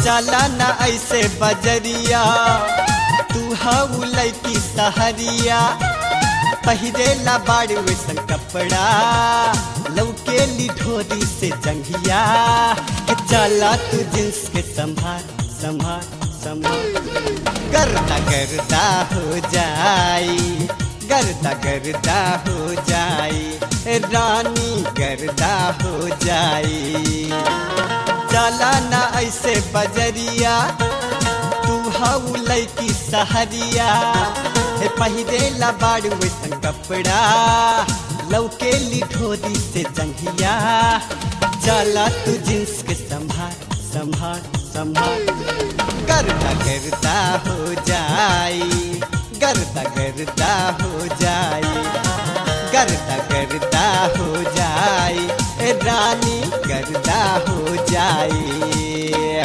चला ना ऐसे बजरिया तू हऊ लैकी सहरिया पहिरेला बाड़ वैसन कपड़ा लौके ली ढोरी से जंघिया के चला तू जींस के संभाल संभाल संभाल गर्दा गर्दा हो जाई गर्दा गर्दा हो जाई रानी गर्दा हो जाई चला ना ऐसे बजरिया तू हऊ लैकी सहरिया हे पहिरेला बाड़ू वैसन कपड़ा लौके ली ढोरी से जंघिया चला तू जींस के संभाल संभाल संभाल गर्दा गर्दा हो जाई गर्दा गर्दा हो जाई गर्दा गर्दा हो जाई ए रानी गर्दा हो जाई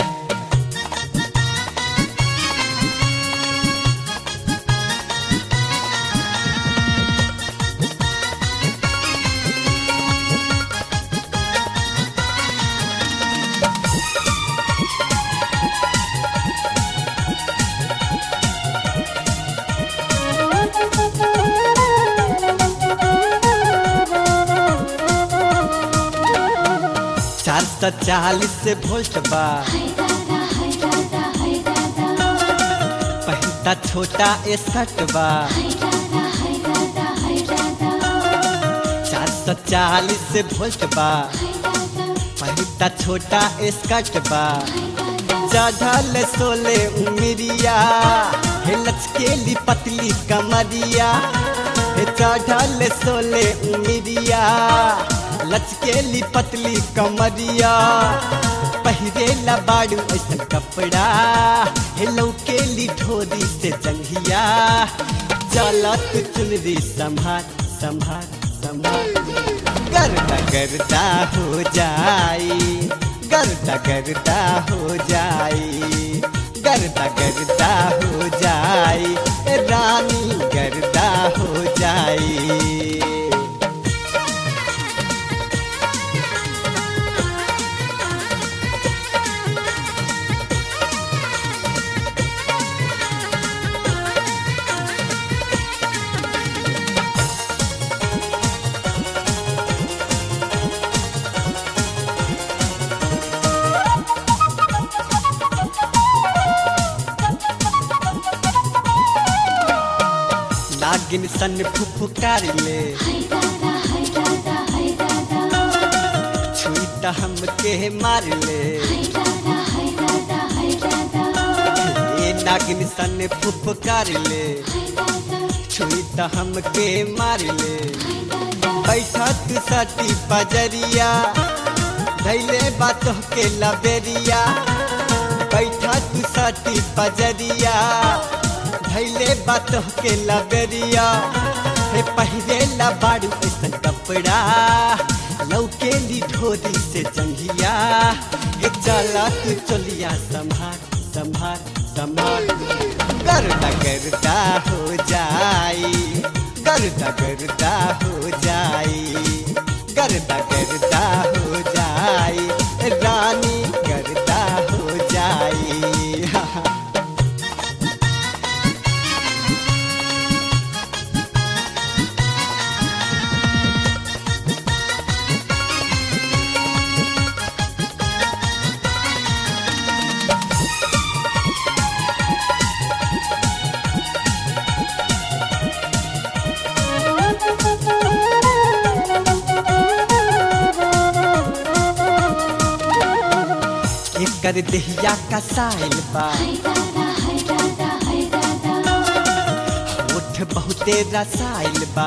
चार सौ चालीस वोल्ट बा पहिता छोटा एसठ बा चार सौ चालीस वोल्ट बा पहिता छोटा एस्कट बा चढ़ल सोले उमरिया हे लचकेली पतली कमरिया हे चढ़ल सोले उमरिया लचकेली पतली कमरिया पहिरेला बाड़ू ऐसा कपड़ा हे लौकेली ढोरी से जंघिया चलत चुनरी संभाल संभाल संभाल गर्दा गर्दा हो जाई गर्दा गर्दा हो जाई गर्दा गर्दा हो जाई ए रानी गर्दा हो जाई नागिन सन फुफकार ले छुई त हमके मार ले ए नागिन सन फुफकार ले छुई त हमके मार ले बैठत सटी पजरिया धैले बात के लबेरिया बैठत सटी पजरिया धैले बात के लबेरिया हे पहिरेला बाड़ू ऐसन कपड़ा लौके ली ढोरी से जंघिया हे चला तू चलिया संभाल संभाल संभाल गर्दा गर्दा हो जाई गर्दा गर्दा हो जाई गर्दा गर्दा हो जाई रानी गर्दा हो जाई एकर देहिया का साइल बा होठ बहुते रसाइल बा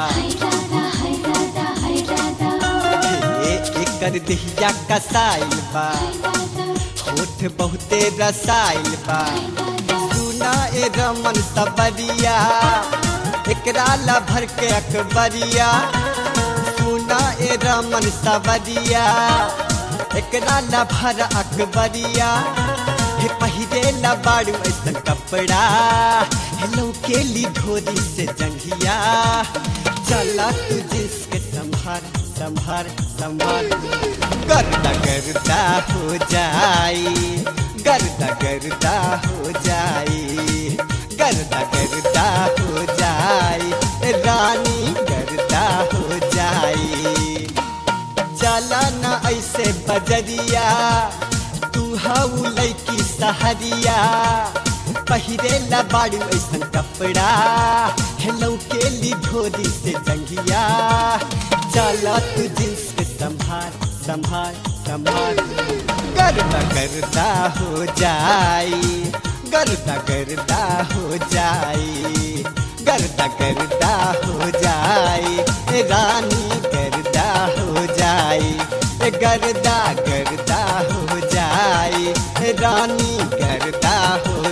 हे एकर देहिया का साइल बा होठ बहुते रसाइल बा सुना ए रमन सबरिया एकरा ला भर के अकबरिया सुना ए रमन सबरिया एकरा ला भर अकबरिया हे पहिरे ला बाड़ू ऐसा कपड़ा हे लौकेली ढोरी से जंघिया चला तू जिसके संभार संभार संभार गर्दा गर्दा हो जाई गर्दा गर्दा हो जाई गर्दा गर्दा हो जाई रानी गर्दा हो जाई चला ना ऐसे बजरिया तू हऊ लैकी सहरिया पहिरे ला बाड़ू ऐसन कपड़ा हेलो के ली धोरी से जंगिया चला तू जींस के संभार संभार संभार गर्दा गर्दा हो जाई गर्दा गर्दा हो जाई गर्दा गर्दा हो जाई ए रानी गर्दा हो जाई ए गर्दा गर्दा हो जाई ए रानी गर्दा हो